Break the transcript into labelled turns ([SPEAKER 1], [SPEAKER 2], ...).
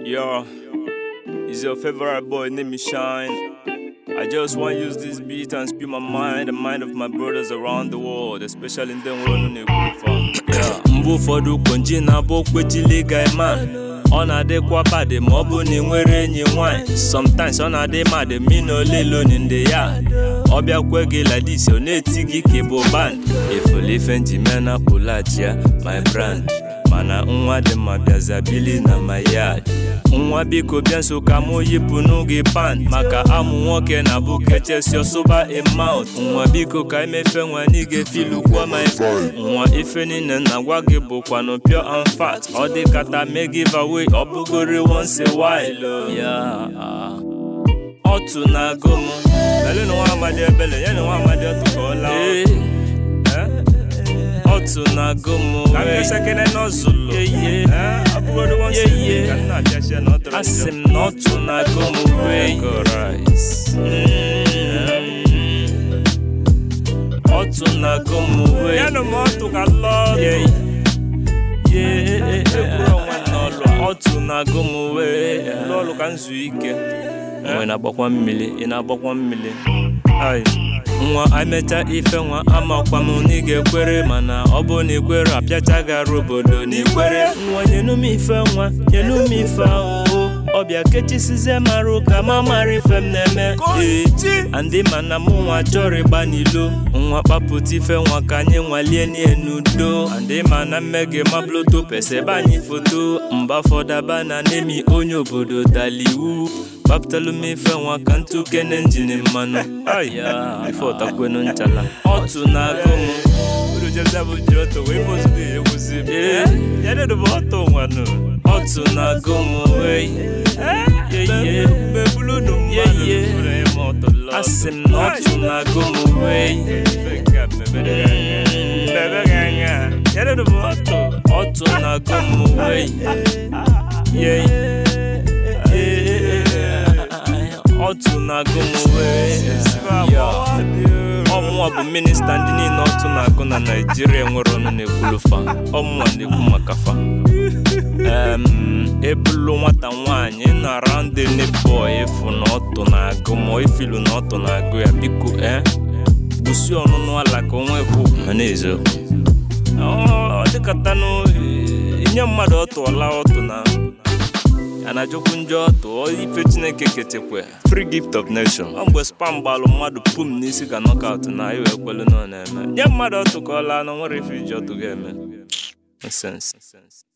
[SPEAKER 1] Yo, it's your favorite boy, name is Shine. I just want to use this beat and spew my mind, the mind of my brothers around the world, especially in them world na-ekwu Yeah. Mgbe ụfọdụ konji na-abụ okpechili guy man ọ na-adịkwa badị ma ọ bụ na ị nwere enyi nwanyị sometimes ọ na-adị madị mi na oleloni ndị ya ọ bịakwe gị ladis ọ na-eti gị ka ịbụ band efolife njimena pụlachia my brand mana nwa dị mma bịazabili na my yard nwa biko bịa nso ka mụ yipụ n'oge pan maka amụ nwoke na bụ kechesi ọsụba emout nwa biko ka emefe nwa n'ige filukwa my nwa ife niile na gwa gị bụkwanụ pure and fat ọ dị kata me give away ọ bụgori once a while oh. yeah. otu na-agụ m lele na nwa amadi ebele ya na nwa amadi otu ka ọ laa otu na-agụ m
[SPEAKER 2] Ka m mesekene n'ọzụlụ.
[SPEAKER 1] Yeye.
[SPEAKER 2] abụgodo one
[SPEAKER 1] Yeah,
[SPEAKER 2] second
[SPEAKER 1] yeah.
[SPEAKER 2] ka m na-abịachia na ọ tọrọ
[SPEAKER 1] asị
[SPEAKER 2] njọ.
[SPEAKER 1] m na otu na-agụ m wee otu na-agụ m wee
[SPEAKER 2] Ya na m ọtụ ka lọọ
[SPEAKER 1] Yeah. Yeah, ekwuru onwe m n'ọlụ otu na-agụ m wee
[SPEAKER 2] lọọlụ ka m zuo ike
[SPEAKER 1] nwe na-agbakwa mmiri ị na-agbakwa mmiri ai nwa emecha ife nwa amakwa m na ị ga-ekwere mana ọ bụ na ikwere apịacha gara obodo na ikwere nwa nyenu m ife nwa nyenu m ife ahụhụ ọbịa kechisizie marụ ka ma mara ife m na-eme ee andị mana mụ nwa chọrọ ịgba n'ilo nwa kpapụta ife nwa ka anyị nwalie nie n'udo andị mana mmege mabloto pesebe anyị foto mba fọdaba na nemi onye obodo daliwu gbapụtalụ m ife nwa ka ntụ kene njin mmanụ ya ife ọtakwenu nchala otu na-agụ m
[SPEAKER 2] uru jeza bụ ji ọtọ wee bụzụ dị egwuzi m
[SPEAKER 1] Ee.
[SPEAKER 2] ya dedo bụ ọtọ nwanụ
[SPEAKER 1] otu na-agụ m wee yeye
[SPEAKER 2] mgbe bulu unu mmadụ
[SPEAKER 1] Yeah, yeah.
[SPEAKER 2] fụrụ ya ma ọtọ lọọ
[SPEAKER 1] asị m na otu na-agụ m wee
[SPEAKER 2] Ife nke a mebere gị anya. Mebe gị anya ya dedo bụ ọtọ
[SPEAKER 1] otu na-agụ m wee yeye otu na-agụ m wee ọmụnwa bụ minista ndị niile otu na-agụ na naijiria nwere ọnụ na-ekwulu fa ọmụnwa na-ekwu maka fa Em, ebulu nwata nwaanyị na around the neighbor efu na ọtụ na-agụ ma ifilu na ọtụ na-agụ ya biko eh gbusi ọnụnụ ala ka onwe kwu ma na-ezo ọ dịkatanụ inye mmadụ ọtụ ọla ọtụ na a na-ajụkwu njọ ọtụ ọ ife chineke kechekwa free gift of nation ọ mgbe spam gbalụ mmadụ pum n'isi ka knockout na iwe ekwelu na ọ na-eme nye mmadụ ọtụ ka ọ laa na nwere ife iji ọtụ ga-eme Nonsense.